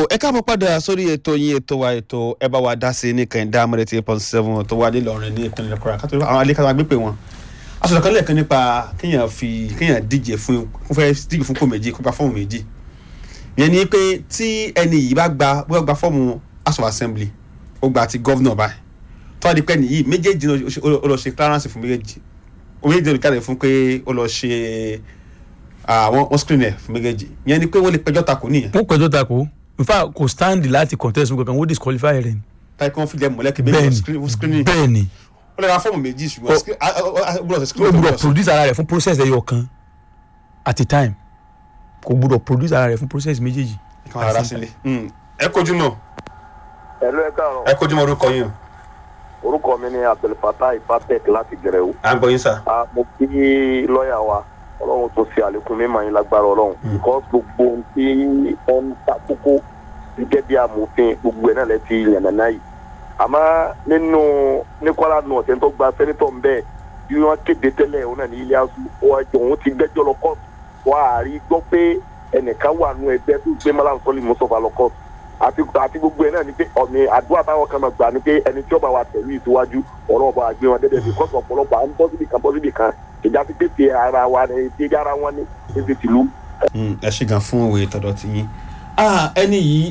ẹ káàbọ̀ padà sórí ètò yín ètò wa ètò ẹ bá wa dá sí ní kẹ̀hìndé amúrẹ́ tí eight point seven tó wà nílọrin ní ìpínlẹ̀ Kwara kátó àwọn alẹ́ kátó gbé pé wọn. aṣọ kan lẹ́ẹ̀kan nípa kéèyàn fi kéèyàn díje fún kó fẹ́ díje fún kò méjì kó gba fọ́ọ̀mù méjì. ìyẹn ni pé tí ẹni yìí bá gba bóyá gba fọ́ọ̀mù House of Assembly ó gba ti gọ́vnọ̀ báyìí tó wá di pẹ́ nìyí méjèèjì ó lọ ṣe clearance fún méjèèjì méjèèjì ló káre fún pé ó lọ ṣe àwọn wọn screen ẹ̀ fún méjèèjì ìyẹn ni pé wọ́n lè pẹjọ́ takò nìyẹn wọ́n pẹ̀jọ́ takò in fact kò stand láti contest kankan wọ́n disqualify rẹ̀ ni. táyì kan fìdí ẹ̀ mọ̀lẹ́kì méjì fún screening bẹ́ẹ̀ni ó lè ra fọ́ọ̀mù méjì ṣùgbọ́n ó gbọ́dọ̀ ṣe ó screening gbúdọ̀ produce ara rẹ̀ fún process ẹyọ kan at a time kò gbúdọ̀ produce ara rẹ̀ fún process méjèèjì. kan ara sílẹ̀ ẹ kojú mọ́ ẹ̀lú ẹ káàárọ̀ ẹ kojú mọ́ orúkọ yín o orúkọ mi ni abdulfatah ipatek láti gẹrẹwu à ń gbọ́ yín sà. a mo kí lọ́ọ̀yà wa ọlọ́run tó ṣe àlékún mímọ́ yín lágbára ọlọ́run because gbogbo ohun tí wọ́n ń ta kókó gẹ́gẹ́ bí amòfin gbogbo ẹ̀ náà lẹ́ ti yànnàná yìí àmọ́ nínú ní Kwara nù ọ̀tẹ̀ tó gba sẹ́nitọ̀ ń bẹ́ẹ̀ bí wọ́n kéde tẹ́lẹ̀ òun náà ní ilé aṣọ òun ti gbẹ́jọ́ lọ kọ́ọ̀tù wọ́n á rí gbọ́ pé ẹnìkan wà nù ẹgbẹ́ tó gbé malam sọ́lì mọ́sọ̀fà lọ kọ́ọ̀tù àti àti gbogbo ẹ̀ náà ni pé ọ̀nì àdúrà táwọn kan máa gbà ni pé ẹni tí ó bá wa tẹ̀lé ìsíwájú ọ̀rọ̀ ọba àgbé wọn dẹ́dẹ́ bí kọ́sọ̀ ọ̀pọ̀lọpọ̀ à ń bọ́ síbi kan bọ́ síbi kan ìjà ti tètè ara wa ni ti ara wọn ni ti ti tìlú. ẹ ṣe gan fún òwe tọ̀dọ̀ ti yín ẹni yìí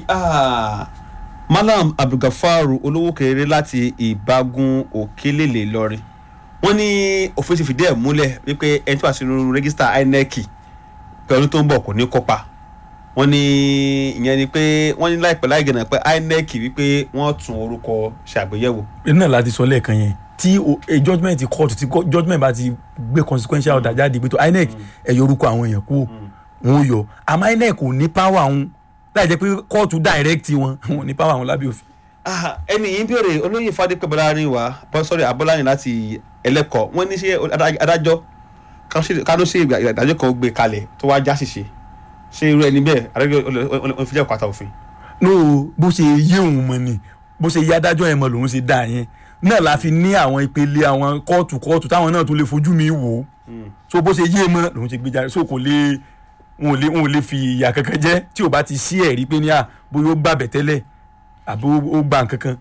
Malam Abdulgafaru olówó kéré láti ìbágun òkèlèlè lọrin wọ́n ní òfin ti fìdí ẹ̀ múlẹ̀ wípé ẹni tó wà sínú rẹ́gísítà INEC pé ọdún tó ń bọ̀ kò ní kópa wọ́n ní ìyẹn ni pé wọ́n ní láìpẹ́ láì gẹ̀nà pé INEC wípé wọ́n tún orúkọ ṣàgbéyẹ̀wò. náà láti sọ lẹ́ẹ̀kan yẹn tí o- a judgement court tí co- judgement bá ti gbé consequential order jáde pé tó INEC ẹ yọ orúkọ àwọn èèyàn kú wọn ò yọ àmọ́ INEC kò ní power àwọn láì jẹ́ pé kóòtù direct wọn wọn ò ní power àwọn lábẹ́ òfin. Ah, ẹni yìí ń béèrè olóyè fadépẹ́ bọ́lárin wa bọ́ sọ́rí abọ́lárin láti ẹlẹ́kọ̀ọ́ wọ́n ní ṣé adájọ́- adájọ́ kánú sí ìdájọ́ kan gbé kalẹ̀ tó wá já ṣìṣe ṣé irú ẹni bẹ́ẹ̀ adájọ́ olùfijẹ́ òkúta òfin. no bó ṣe yé òun mọ ni bó ṣe yé adájọ́ yẹn mọ lòun ṣe dá yẹn náà la fi ní àwọn ìpele àwọn kóòtù kóòtù táwọn náà tún lè fojú mi wò ó so bó ṣe yé mọ lòun ṣe gbé jáde so kò lè wọn ò lè wọn ò lè fi ìyà kankan jẹ tí ò bá ti sí ẹ̀rí pé ní à bóyá ó gbàbẹ̀ tẹ́lẹ̀ àbí ó ó gbà nkankan.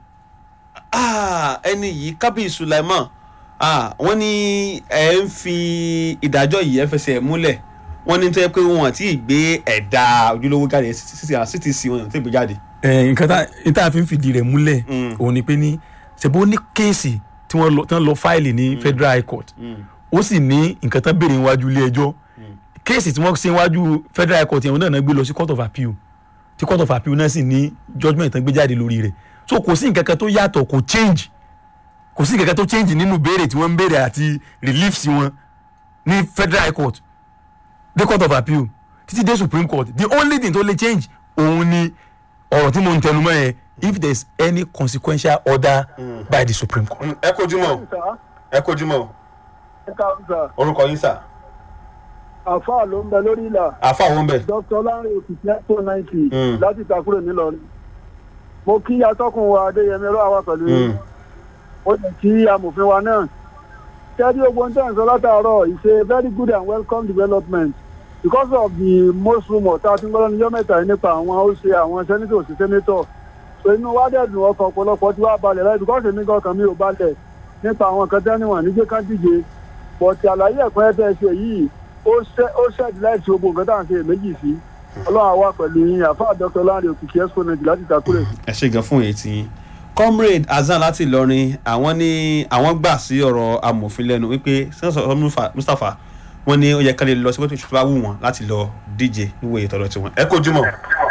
Ah, ẹni yìí kábíyì Sulaiman ah, wọ́n ní ẹ̀ ń fi ìdájọ́ yìí ẹ̀ fẹsẹ̀ múlẹ̀ wọ́n ní tó yẹ pé wọn àti ìgbé ẹ̀dá ojúlówó jáde CTC wọn àti ìgbé jáde. ẹ nǹkan tá n tá a fi ń fìdí rẹ̀ múlẹ̀ Mm. òun ni pé ní ṣèbó ní kéèsì tí wọ́n lọ tí wọ́n lọ fáìlì ní federal high court ó sì ní nǹkan tán béèrè níwájú ilé ẹjọ́ kéèsì tí wọ́n ṣe níwájú federal high court yẹn òun náà náà gbé lọ sí court of appeal tí court of appeal náà sì ní judgement tán gbé jáde lórí rẹ̀ so kò sí nǹkan kan tó yàtọ̀ kò change kò sí nǹkan kan tó change nínú béèrè tí wọ́n ń béèrè àti relief sí wọn ní federal high court dé court of appeal títí dé supreme court the only thing tó lè change òun ni ọ̀rọ̀ tí mo ń tẹnu mọ́ yẹn if there is any consequential order by the supreme court. ẹ kojú mọ́ ẹ kojú mọ́ ẹ káàbọ̀ sà orúkọ yín sà àfáà ló ń bẹ lórí ìlà àfa àwọn bẹ̀. dr lanre òkìkí ẹ̀tọ́ náìtì Mm. láti ìtakùrẹ̀ nílọrin mo kí atọ́kùn wa adéyẹmí ọlọ́wà wà pẹ̀lú yín ó lè kí amòfin wa náà kẹ́rí ogun tẹ̀ ń sọ látàárọ̀ is a very good and welcome development because of the most rumour tá a ti ń gbọ́dọ̀ níjọ́ mẹ́ta yìí nípa àwọn ó ṣe àwọn sẹ́nitọ̀ sí sẹ́nitọ̀ so inú wa dẹ̀ dùn ọkàn ọ̀pọ̀lọpọ̀ tí wàá balẹ̀ láì because èmi gan kan mi ò balẹ̀ nípa àwọn kan tẹ́niwọ̀n níjẹ́ ká díje but àlàyé ẹ̀kọ́ ẹ̀ tẹ́ ṣe yìí ó ṣẹ́ ó ṣẹ́ẹ̀dì láìsí ogun nǹkan tá à ń ṣe èméjì sí ọlọ́run àwa pẹ̀lú yín àfáà dr lanre òkìkí exponent láti ìtakùrẹ̀. ẹ ṣe gan fún èyí tí yín comrade Hasan láti Ìlọrin àwọn ní àwọn gbà sí ọ̀rọ̀ amòfin lẹ́nu wípé sẹ́ńsọ̀ Mustapha wọ́n ní ó yẹ ká lè lọ sí pé tó bá wù wọ́n láti lọ díje níwèé ìtọ́lọ́ tiwọn. ẹ kojú mọ́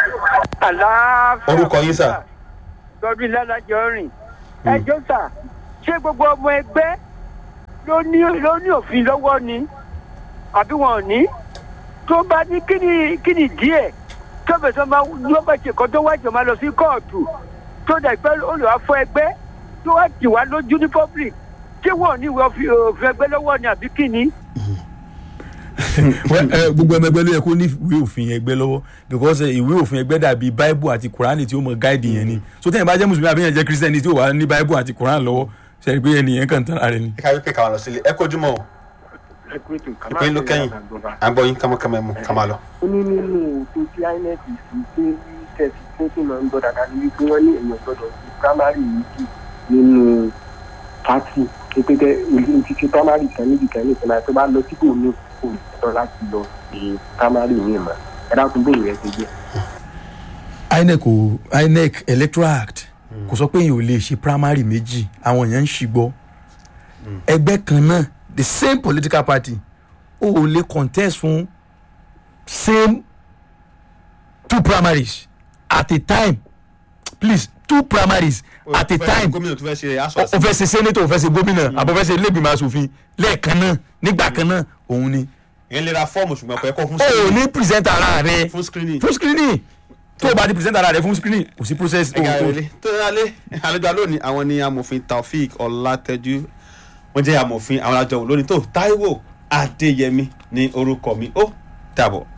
àlàáfíà orúkọ yín sà. lọ́dún lálàjọ rìn ẹjọ́ sà ṣé gbogbo ọmọ ẹgbẹ́ ló ní ló ní òfin lọ́wọ́ ni àbí wọn ò ní tó bá ní kíni kíni díẹ̀ tó bẹ̀ tó máa ló bá ṣe kan tó wá jọ máa lọ sí kóòtù tó dà pé olùwà fọ ẹgbẹ́ tó wá tì wá lójú ní public ṣé wọn ò ní ìwé òfin òfin ẹgbẹ́ lọ́wọ́ ni àbí kíni. Well, eh, gbogbo ọmọ ẹgbẹ́ ló yẹ kó ní ìwé òfin ẹgbẹ́ lọ́wọ́ because eh, ìwé òfin ẹgbẹ́ dàbí bible àti quran tí ó mọ guide yẹn ni so tẹ́yìn bá jẹ́ mùsùlùmí àbí yẹn jẹ́ christian tí ó wà ní bible àti quran lọ́wọ́ ṣe é pé ẹnìyẹn kàn tán ara rẹ ni. ẹ ká wípé káwọn lọ sílé ẹ kojú mọ́ o ìpín ló kẹ́yìn à ń gbọ́ yín kámọ́kámọ́ ẹ̀ mú ká máa lọ. ó ní nínú òfin tí inec fi pé tẹ̀ sí tí ó sì máa ń gbọ́ dáadáa ní wípé wọ́n ní èèyàn gbọ́dọ̀ sí primary méjì nínú pátì pépété ìlú títí primary kan níbi kan nìkan náà tó bá lọ síbò ní kò lọ láti lọ sí primary mi mọ́ ẹ dákun bóyá rẹ ti jẹ́. inec ò inec electoral act kò sọ pé èèyàn ò lè ṣe primary méjì àwọn èèyàn ń ṣìgbọ́ ẹgbẹ́ kan náà the same political party ó ò lè contest fún same two primaries at a time please two primaries at a time gómìnà tó fẹ́ ṣe aṣọ o fẹ́ ṣe senator o fẹ́ ṣe gómìnà àbọ̀ fẹ́ ṣe ilégbìmọ̀ asòfin lẹ́ẹ̀kan náà nígbà kan náà òun ni ìyẹn lè ra fọ́ọ̀mù ṣùgbọ́n kò ẹ̀kọ́ fún o ò screening. ní present ara rẹ fún screening. fún screening tó o bá ti present ara rẹ fún screening kò sí process o ẹ̀ka o ìrẹ̀lẹ̀ tó ń rálé àlejò lónìí àwọn ni amòfin taofik ọlátẹjú wọ́n jẹ́ amòfin àwọn àjọ lónìí tó taiwo adéyẹmí ní orúkọ mi ó dàbọ̀.